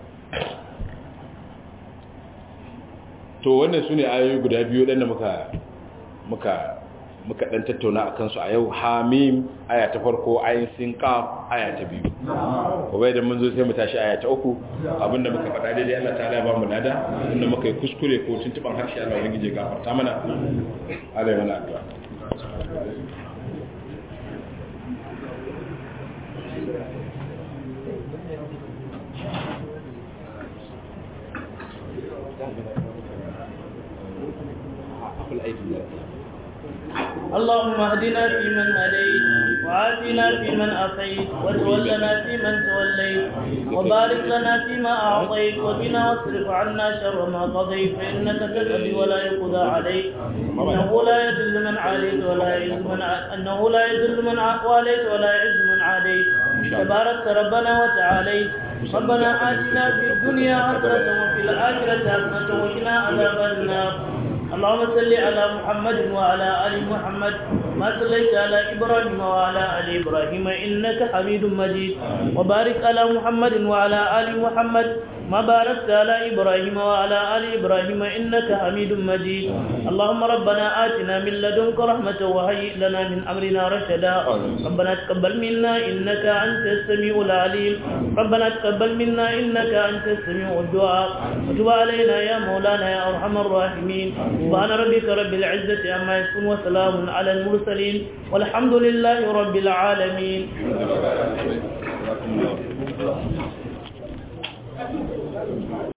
A: to wannan su ne ayoyi guda biyu ɗan da muka muka muka ɗan tattauna a kansu a yau hamim aya ta farko ayin sinka aya ta biyu gobe da mun zo sai mu tashi aya ta uku abinda muka faɗa daidai Allah ta ala ba mu lada inda muka yi kuskure ko tuntuban harshe Allah wani gije gafarta mana Allah ya mana addu'a
B: اللهم اهدنا فيمن هديت وعافنا فيمن عافيت وتولنا فيمن توليت وبارك لنا فيما اعطيت وقنا واصرف عنا شر ما قضيت فانك تقضي ولا يقضى عليك انه لا يذل من عاديت ولا يعز من انه لا يذل من واليت ولا يعز من عاديت تبارك ربنا وتعاليت ربنا آتنا في الدنيا حسنة وفي الآخرة حسنة وقنا عذاب النار اللهم صل على محمد وعلى ال محمد ما صليت على ابراهيم وعلى ال ابراهيم انك حميد مجيد وبارك على محمد وعلى ال محمد ما باركت على ابراهيم وعلى ال ابراهيم انك حميد مجيد اللهم ربنا آتنا من لدنك رحمة وهيئ لنا من امرنا رشدا ربنا تقبل منا انك انت السميع العليم ربنا تقبل منا انك انت السميع الدعاء وتب علينا يا مولانا يا ارحم الراحمين سبحان ربك رب العزة عما يصفون وسلام على المرسلين والحمد لله رب العالمين